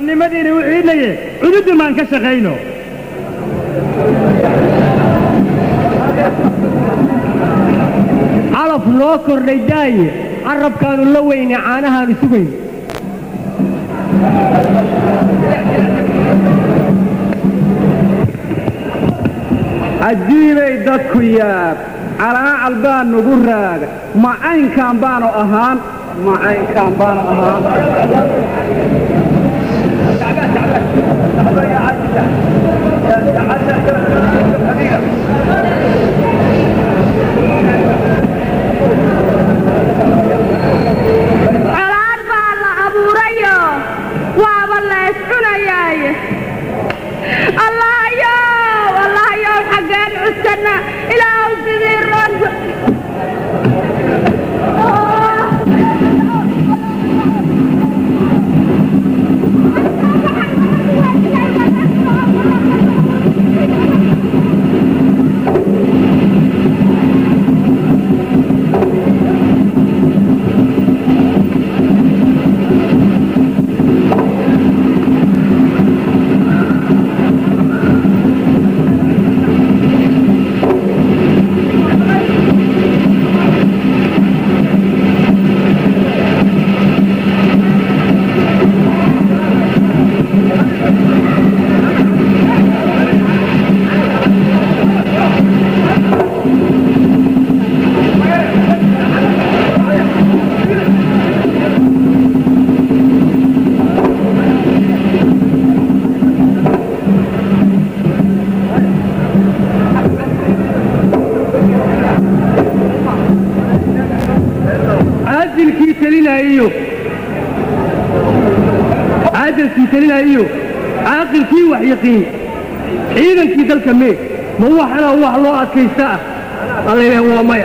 xornimadiina u ciidnaye cududun maan ka shaqayno calaf noo kordhay daaye carabkaanu la weyne caanahaanu sugayn cajiibay dadku yaab calaacal baa nugu raaga macaynkaan baanu ahaan macaynkaan baanu ahaan colaad baa la abuurayo waaba la iscunayaaye allahayow allahayow xaggeen cuskanna ilaahu sidii roon caadilkii telinayo caadilkii telinayo caaqilkii wax yaqiin ciidankii dalka mee ma waxana wax loo adkaysta ah alla ilaah waa maya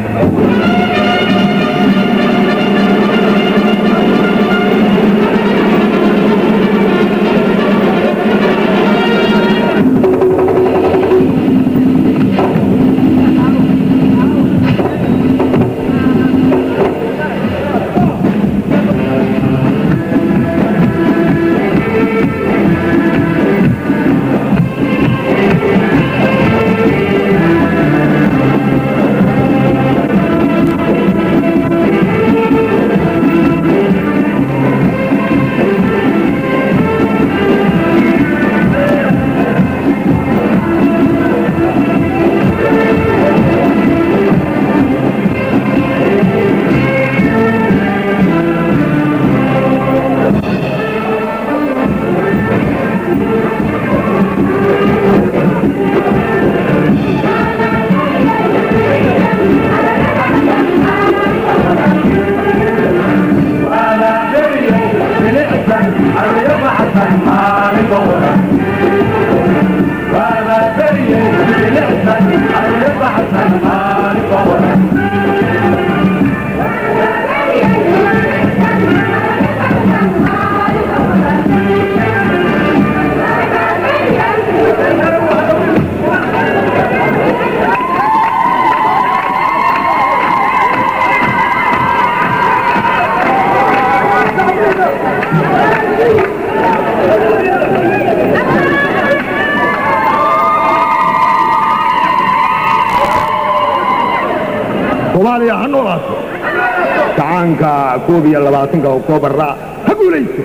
soomaaliya ha noolaato kacaanka koob iyo labaatanka oktoobarra ha guulayso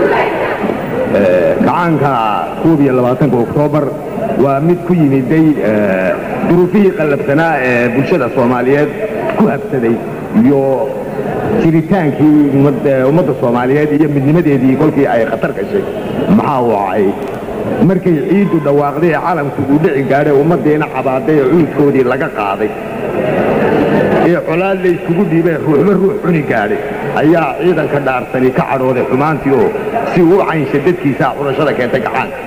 kacaanka koob iyo labaatanka oktoobar waa mid ku yimiday duruufihii qallabsanaa ee bulshada soomaaliyeed ku habsaday iyo jiritaankii ummadda soomaaliyeed iyo midnimadeedii kolkii ay khatar gashay maxaa wacay markay ciiddu dhawaaqday ee calamku uu dhici gaadhay ummaddiina cabaaday ee cuudkoodii laga qaaday ee colaad la yskugu dhiibay ruuxba ruux cuni gaadhay ayaa ciidanka dhaarsani ka cadhooday xumaantii oo si uu u caynsha dadkiisaa xulashada keentay gacaanka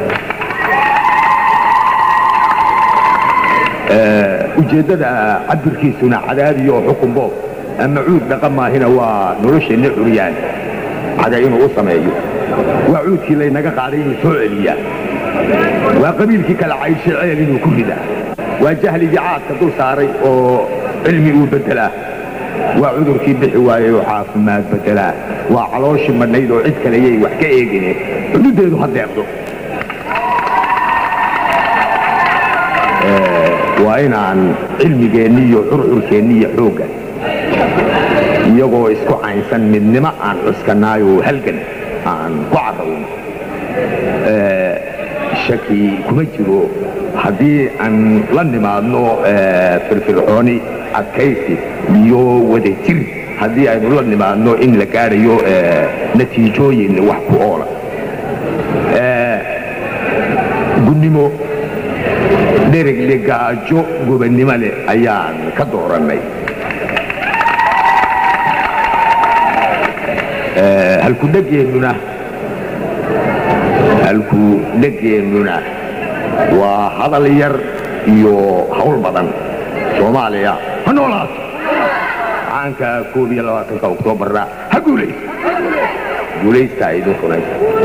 ujeeddada cabirkiisuna cadaadiyo oo xukun boob ama cuud dhaqa maahina waa nolosheenna curyaan caga inuu u sameeyo waa cuudkii laynaga qaaday inuu soo celiyaa waa qabiilkii kala cayshay ceel inuu ku ridaa waa jahligii caadka dul saaray oo cilmi uu beddelaa waa cudurkii bixi waayey oo caafimaad bedelaa waa calooshii madhayd oo cid kale yay wax ka eegine xududeedu ha deeqdo waa inaan cilmigeenni iyo curcurkeenni iyo xoogga iyagoo isku caynsan midnimo aan cuskanaayo halgan aan ku carrawno shaki kuma jiro haddii aan la nimaadno firfircooni adkaysi iyo wadajir haddii aynu la nimaadno in la gaadhayo natiijooyin wax ku oola gunnimo dheregle gaajo gobannimo leh ayaan ka doorannay halkudhegeennuna halkudhegeennuna waa hadal yar iyo hawl badan soomaaliya ha noolaato caanka koob iyo labaatanka oktoobarna ha guulaysto guulaystaa idinkuna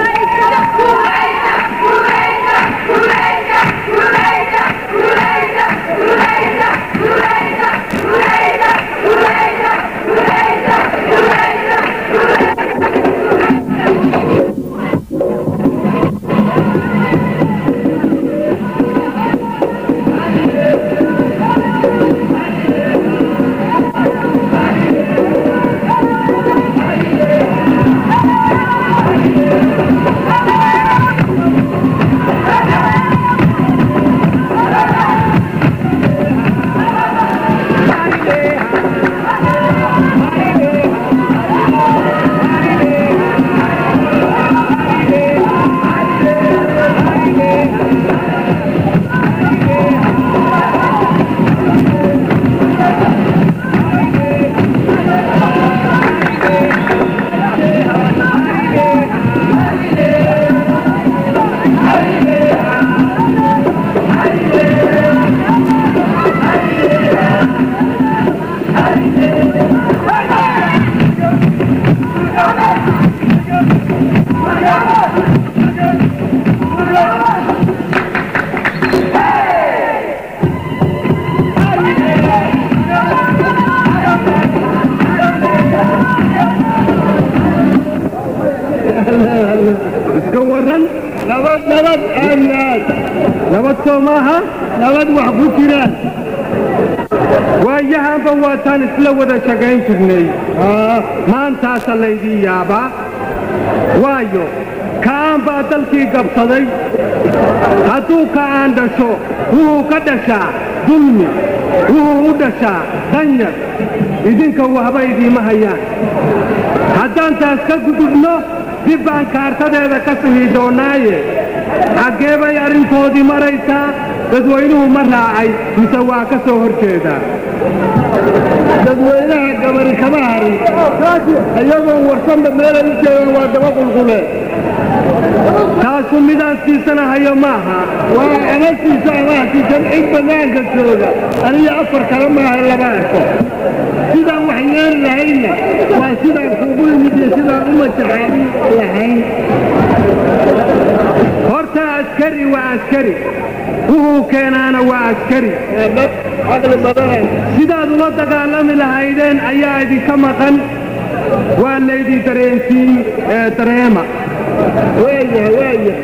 iska waran nabad nabad aanaad nabad soo maaha nabad wax ku jiraan waayahanba waataan isla wada shaqayn jirnay maantaasa laydii yaabaa waayo ka'aan baa dalkii gabsaday hadduu ka'aan dhasho wuxuu ka dhashaa dulmi wuxuu u dhashaa danyar idinka wahba idiima hayaan haddaan taas ka gudubno dib baan kaartadeeda ka sihi doonnaaye xaggee bay arrintoodii maraysaa dadweynuhu ma raacay mise waa ka soo hor jeedaa dadweynaha gabari kama harin iyagoon warsanba meelay u jeegaan waa daba qulquleen taasu midaan siisanahayo maaha waa ama siisa ama hasiisan cid bannaanka jooga aniga afar kale maaha laba arko sidaan wax yeeli lahaynna waa sidaan kuugu yimid iyo sidaan u majaxaabin lahayn horta askari waa askari wuxuu keenaana waa askari sidaad ula dagaalami lahaydeen ayaa idinka maqan waa laydii dareensiin ee dareema waaya waaya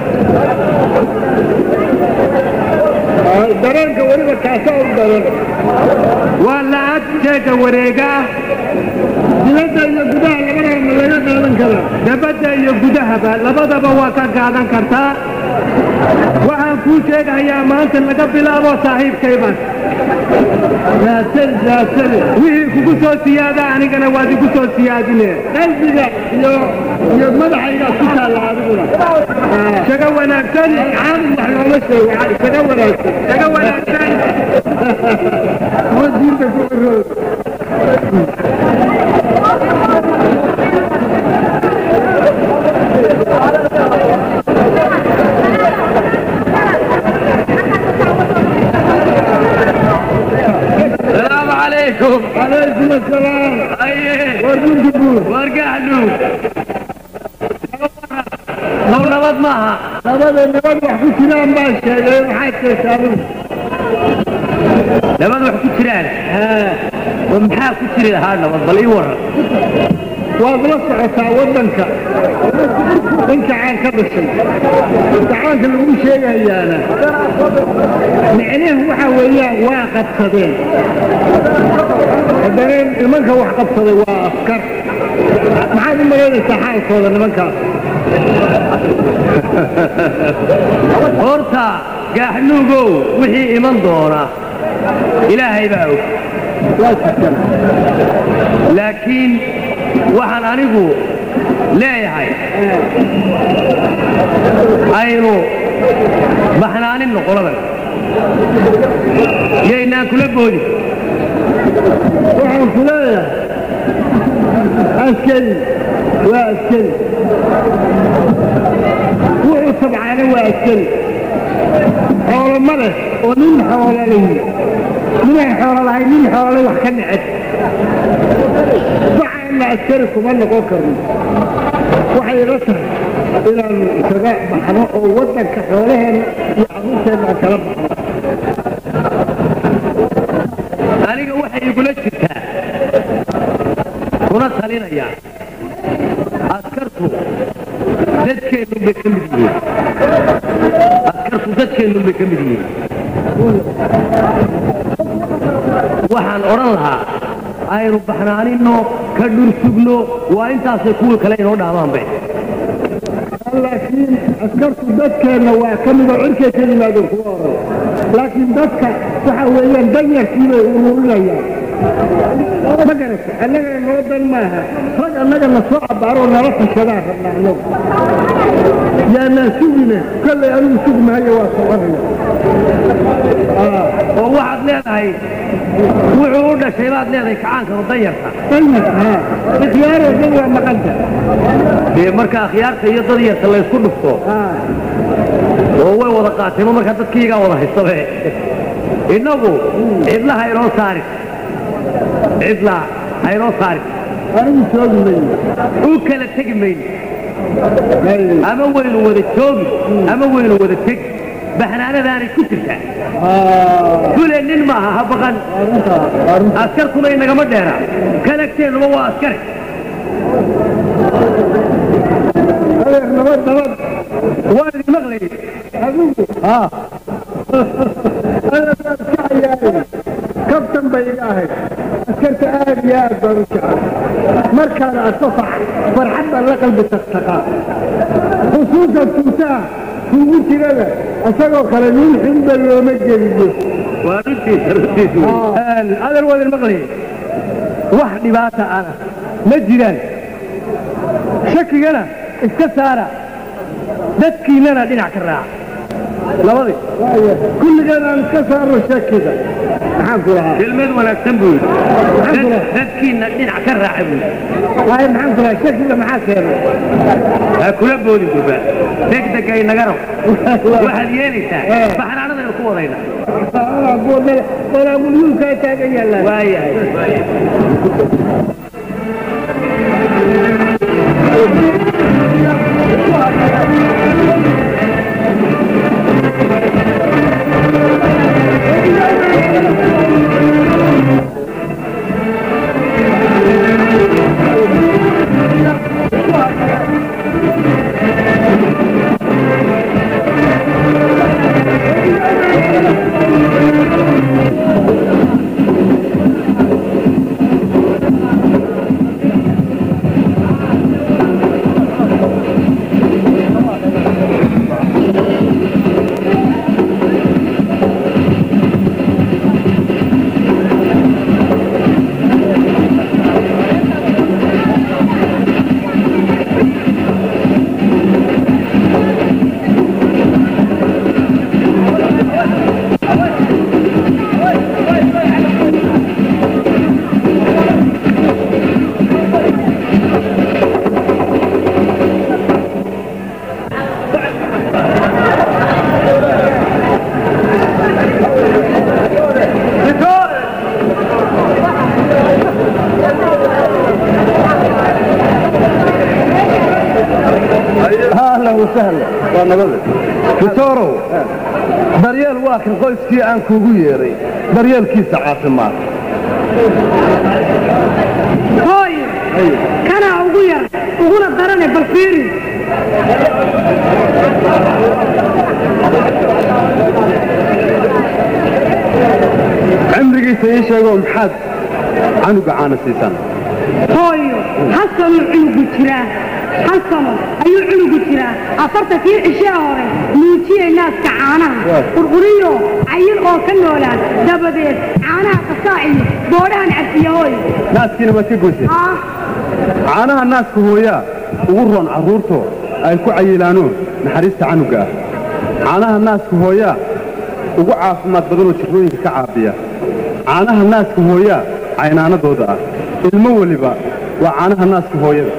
dareenka weliba kaasaa u daran waa lacag jeega wareega ah dibadda iyo gudaha labadaba ma laga qaadan karaa dabadda iyo gudahaba labadaba waa ka qaadan kartaa waxaan kuu sheegahayaa maanta laga bilaabo saaxiibkayban wixii kugu soo siyaada anigana waad igu soo siyaadine qalbiga iyo iyo madaxayga ku taalla adiguna shago wanaagsan caadi wax looma sheego shago wanaagsan shago wanaagsan kuwa diinta ku qarood السلام عليكم calaykum asalaam ايه war dundubuur وارجع له لو نبض معها labada nabad wax ku jiraan baa sheegay maxaad sheegtaa adigu نبض وحكو تيران oo maxaa ku jiri lahaa nabad bal ii waran waad la socotaa waddanka dhanka caan ka dhashay gacaanka lagu sheegayaana micnaheedu waxa weeyaan waa qabsadeen haddana nimanka wax qabsaday waa askar maxaad u malaynaysaa xaalkooda nimankaas horta gaaxnuugow wixii iman doona ilaahay baa og waa jirtan laakiin waxaan anigu leeyahay aynu baxnaaninno qoladan yaynaan kula boodin waxaan ku leeyahay askari waa askari wuxuu tabcaana waa askari xoolo ma leh oo nin xoolo lahi ninaan xoolo lahayn nin xoolo leh wax ka neceb waxaana askari kuma noqon karno waxay ila tahay inaanu isaga baxno oo waddanka xoolaheenna iyo carruurteenna aan kala baxno aniga waxay igula jirtaa kuna talinaya askartu dadkeennun bay ka mid yihiin askartu dadkeennun bay ka mid yihiin waxaan odhan lahaa aynu baxnaaninno ka dhursugno waa intaasay kuwii kale inoo dhaamaanbe laakiin askartu dadkeenna waa ka midoo cirkay ka yimaadeen kuwa hore laakiin dadka waxa weeyaan danyarkii bay ururinayaan ma garata annagana noo dan maaha rag annaga na soo abbaaroo nala tashadaa rabna annagu yaanaan sugine kollay anigu sugi maayo waa soconaya oo waxaad leedahay wuxuu u dhashay baad leedahay kacaanka danyarta danyar haa ikhyaaroo dhan waa maqanta dee marka akhyaarta iyo dad yarta laysku dhufto haa oo way wada qaateenba markaa dadkiigaa wada haystabe innagu cidla ha inoo saarin cidla ha inoo saarin anigu joogi mayo u kala tegi mayno ama waynu wada joogi ama waynu wada tegi baxnaanadaanay ku jirtaa kule nin maaha ha baqan askarkuna inagama dheera kalagteennuba waa askari adeer nabad nabad waa idin maqlayay adigu adeer iska cayaaray kabtan bay iga ahayd askarta aad iyo aad baan u jecel markaan arko fax- farxad baan la qalbi taqtaqaa xusuusan tuutaha kuugu jirada isagoo kale nin xunba looma geliyo waa runtiisa runtiisa adeer waa idin maqlayay wax dhibaata ana ma jiraan shakigana iska saara dadkiinnana dhinac ka raaca labadii kulligeen aan iska saarno shakiga maxaan ku lahaa kelmad wanaagsan buu yidhi Maxaan ku Dad- lahaa dadkiinna dhinac ka raaca buu yidhi waayo maxaan ku lahaa shakiga maxaa keenay ha kula boodin durba degdega inaga rab waxaad yeelaysaa baxnaanadaynu ku wadayna walaamulyuulkaa taagan yaallaan waayahay ahlan wasahlan waa nabada fitorow daryeel waa kan qoyskii aan kuugu yeedhay daryeelkiisa caafimaad hooyo kanaa ugu yar uguna darane bal fiiri cimrigiisa ii sheego maxaad canuga caana siisaan hooyo hal sanuu cunugu jiraa hal sano ayuu cunugu jiraa afartankii cishee hore nuujiyey naaska caanaha qurquriyo cayil oo ka noolaan dabadeed caanaha qasaa iyo boodhahan cabsiya hooyo naaskiina waad ka goyseen ah caanaha naaska hooyaa ugu roon carruurto ay ku cayilaanoon naxariista canuga ah caanaha naaska hooyaa ugu caafimaad badanoo jirrooyinka ka caabiya caanaha naaska hooyaa caynaanadooda ah ilmo weliba waa caanaha naaska hooyada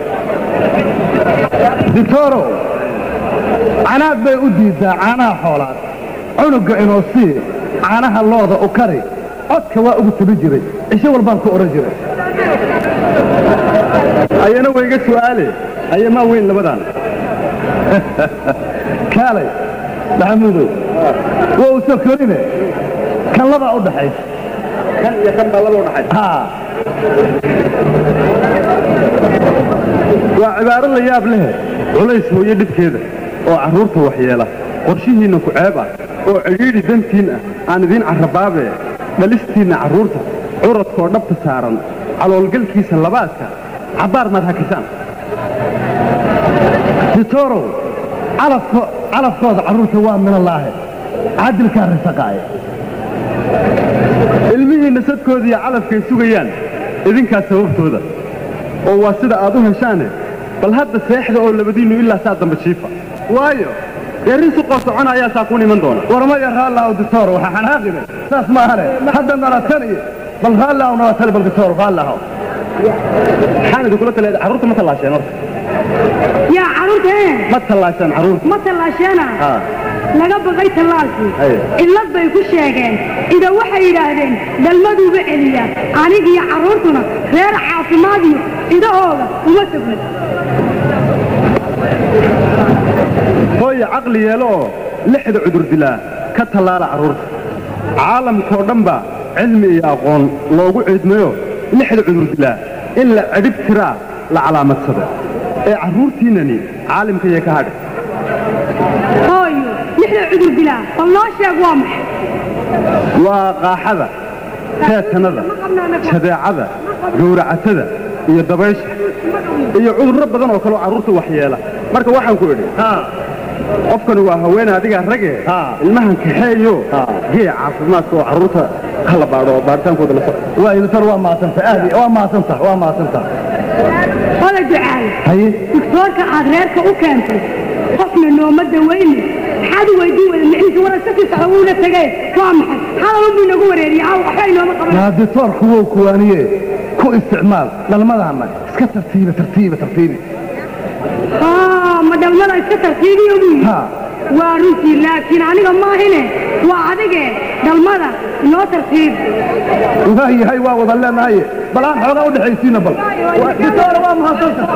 ditoro canaad bay u diiddaa caanaha xoolaad cunugga inoo sii caanaha looda u kari codka waa ugu tabi jiray cisho walbaan ku odhan jiray ayana wayga su'aale ayamaa weyn labadan kaalay maxamuudow waa u soo korine kan labaa u dhaxaysa kan iyo kan baa laba u dhaxay haa waa cibaaro la yaab leh culays hooyo dhibkeeda oo carruurta waxyeela qorshihiinna ku ceeb ah oo cidhiidhi dantiin ah aan idiin carrabaabee dhalistiinna carruurta curadkoo dhabta saaran caloolgalkiisa labaadka cabbaar maad hakisaan ditorow calafko- calafkooda carruurta waa minallaahe cadilkaa risaqaaya ilmihiinna sadkooda iyo calafkay sugayaan idinkaas sababtooda oo waa sida aad u heshaane bal hadda seexda oo labadiinnu ilaa saa damba jiifa waayo dee risuqoo socona ayaa saa kuun iman doona warmaya raallahu ditoro waxaa xanaaqine saas maahane hadda nalataniye bal raallahu nalatani bal ditoro raallahu maxaan idinkula taleeda carruurta ma tallaasheen horta yaa carruurta ee ma tallaasheen carruurta ma tallaasheena haa laga baqay tallaalkii Aye. cillad bay ku sheegeen ida waxay yidhaahdeen dhalmaduuba celiya anigiyo carruurtuna reer caafimaadiyo idahooda uma tegno hooya caqli yeelo oo lixda cudur dilaa ka tallaala carruurta caalamkoo dhan baa cilmi iyo aqoon loogu ciidmayo lixda cudur dilaa in la cidhib tiraa la calaamadsado ee carruurtiinnani caalimkaiyo ka hadha hooyo lixda cudur dilaa bal noo sheeg waa maxay waa qaaxada teetanada jadeecada gowracatada iyo dabaysha iyo cudurro badan oo kaleo carruurta waxyeela marka waxaan ku idhi qofkani waa haweene adigaa rage ilmahan kaxeeyo gee caafimaadka oo carruurta hala baadho oo baadhitaankooda la soco waa ditoro waa mahadsanta aad waa mahadsanta waa mahadsanta wada ducaal haye digtoorka aad reerka u keentay qofna nooma dawayne maxaad u weydiin weyda miciisa waran ka sii socda wuuna tegay waa maxay hadal unbuu inagu wareeriyay aa waxba inooma qaban yaa ditoorku wou kuwaaniye ku isticmaal dhalmadaana iska tartiiba tartiiba tartiibi haa ma dhalmada iska tartiibiyo buu yidhi ha waa runtii laakiin aniga maahine waa adige dhalmada inoo tartiib waayahay waa wada leenahay bal aan xoogaa u dhexaysiina bal Waa- ditoor waa mahadsanta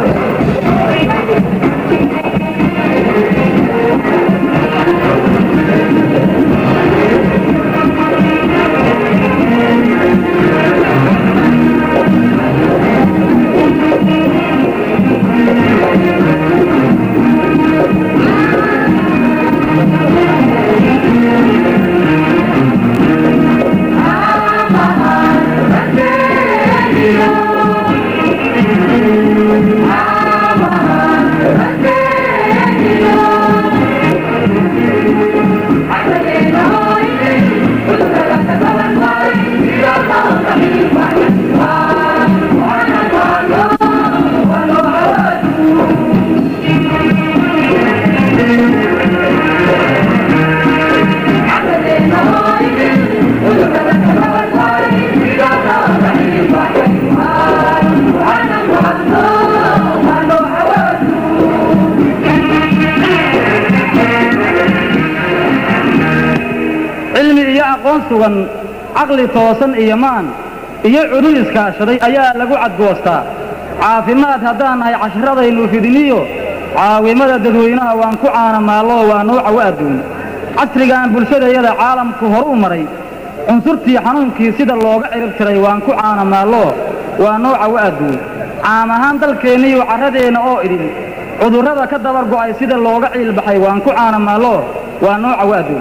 cilmi iyo aqoon sugan caqli toosan iyo maan iyo cudud iskaashaday ayaa lagu cadgoostaa caafimaad haddaan nahay cashiradaynu fidiniyo caawimada dadweynaha waan ku caana maallo waa nooca wa adduun casrigan bulshadayada caalamku hor u maray cunsurtii xanuunkii sida looga cirib tiray waan ku caanamaallo waa nooca wa'aduun caam ahaan dalkeenniiyo carradeenna oo idin cudurrada ka dabar go'ay sida looga ciilbaxay waan ku caanamaallo waa nooca wa'aduun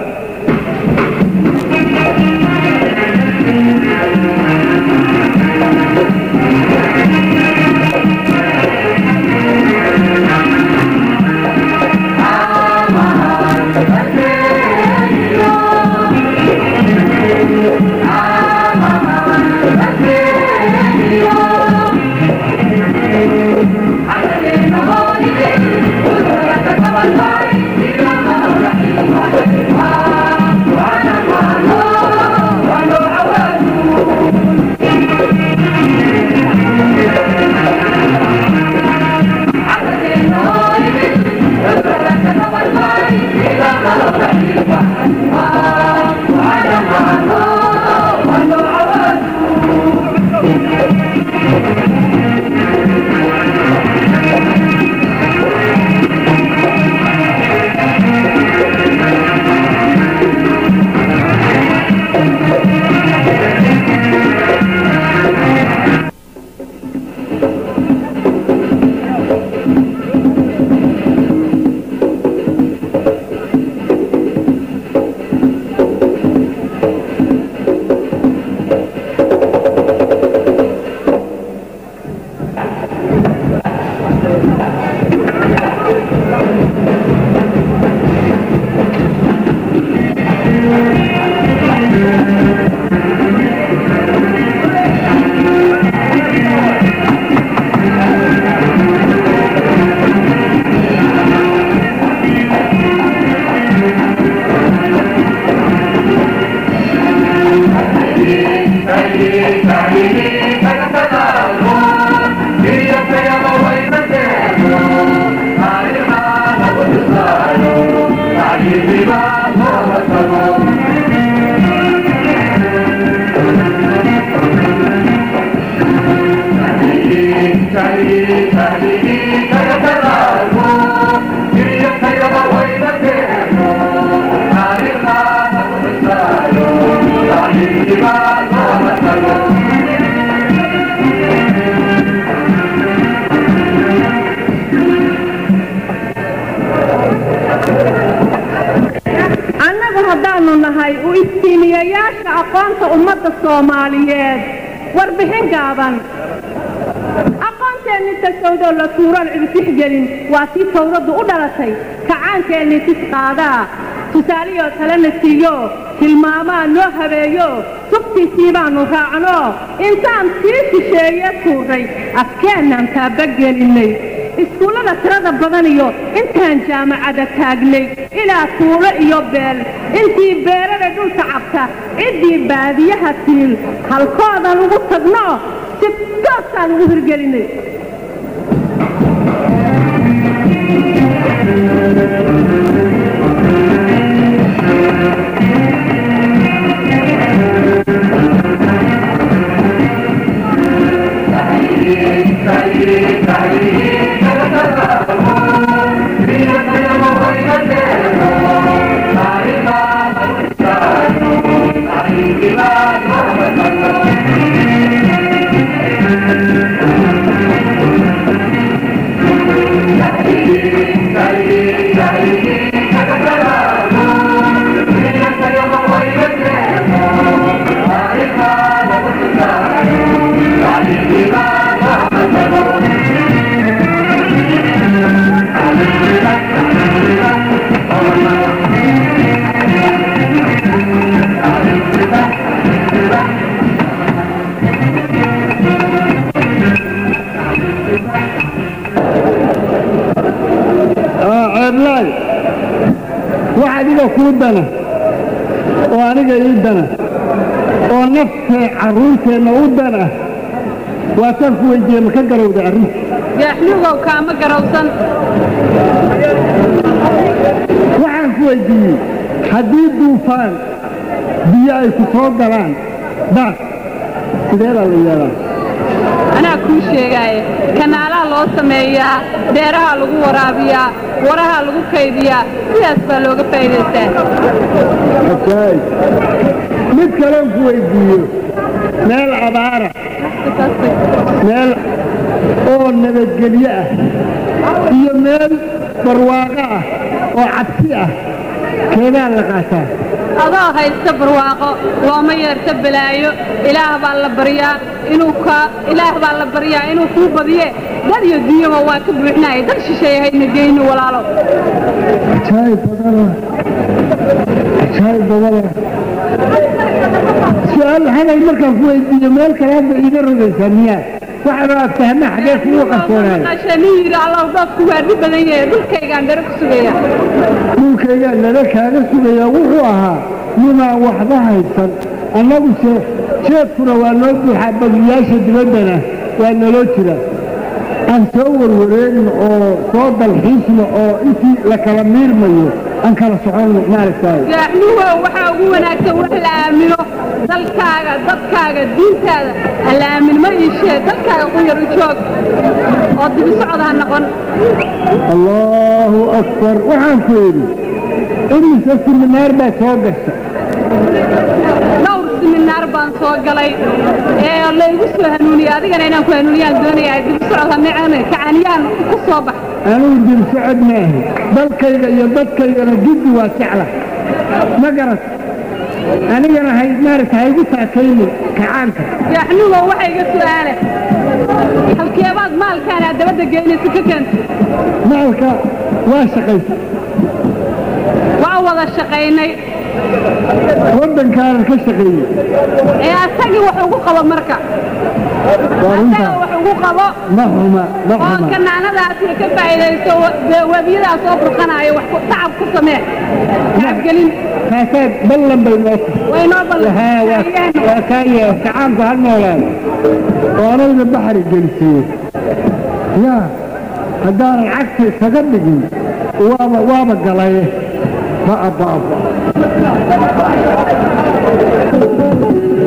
annagu haddaannu nahay u iftiimiyayaasha aqoonta ummadda soomaaliyeed warbixin gaaban aqoonteenni tasawdoo la tuuroon ciditixgelin waa tii tawraddu u dhalatay kacaankeenni tis qaadaa tusaaliyoo talena siiyo tilmaamaa noo habeeyo tubtiisii baannu raacno intaan sii shisheeye tuurray afkeennaan taabagelinnay iskuullada tirada badan iyo intaan jaamacada taagnay ilaa tuulo iyo beel intii beerada dhulka cabta ciddii baadiyaha tiil halkoodan ugu tagno si toosaan ugu hirgelinay ceeblaay wax adiga kuu dana oo aniga ii dana oo naftee carruurteenna u dana waataan ku weydiiye ma ka garowda arrinta gaaxlugow kaama garowsan waxaan ku weydiiyey haddii duufaan biyo ay ku soo galaan daas sideedaa la yeelaa anaa kuu sheegaaye kanaalaha loo sameeyaa beeraha lagu waraabiyaa waraha lagu kaydiyaa sidaas baa looga faa'iidaystaa ajaayib mid kalen ku weydiiyo meel abaara meel oo nabadgelyo ah iyo meel barwaaqo ah oo cabsi ah keedaa la qaataa adoo haysta barwaaqo looma yeerto balaayo ilaah baa la baryaa inuu ka ilaah baa la baryaa inuu kuu badiye dad iyo dunyaba waa ka buuxnaaya dad shisheeye haydna geyni walaalow ajaayib badana ajaayib badana su-aal hadal markaan ku weydiiyo meel kale hadda iiga rogaysaa miyaa waxaad aad fahma xagee kugu qarsoonaayo maqashe nin yidhi allow dadku waa dhib badan yahay dhulkaygaan dare ku sugaya dhulkaygaa nala kaaga sugayaa wuxuu ahaa ninaan waxba haysan annaguse jeedkuna waa noo buuxaa bagiyaasha dibaddana waa naloo jira aan soo warwareegno oo soo dalxiisno oo intii la kala miirmayo aan kala soconno maaragtaay gaaxnuhow waxaa ugu wanaagsan wax la aamino dalkaaga dadkaaga diintaada ha la aaminmo iishee dalkaaga ku yar u joog oo dibi socod ha noqon allaahu akbar waxaan ku idhi imise siminaar baa soo gasha dhowr siminaar baan soo galay ee laygu soo hanuuniyey adigana inaan ku hanuuniyaan doonayaa dibi socod ha necane kacaniyaan ku soo bax anugu dib socod maahi dalkayga iyo dadkaygana giddi waa jecla ma garat anigana hay maaragta haygu taakaynin kacaanka gaaxnuhow waxaa iga su'aale halkeebaad maalkaana dabadda geynaysa ka keenta maalka waa shaqaysa waa wada shaqaynay waddankaanan ka shaqeeyey ee asagii wax ugu qabo marka waa asaga runtaa wax ugu qabo ma xuma ma oo xuma kanaanadaas iyo ka faa'iidaysto dee webiyadaas soo burqanaayo wax ku- tacab ku samee tacabgelin kaasaad ballan bay noo tahay way noo haa waa ballan waa kaa yee kacaanku ha noolaado oo anagna baxri gelisiiye yaa haddaanan cagta isaga dhigin waaba waaba galaye ma abba abba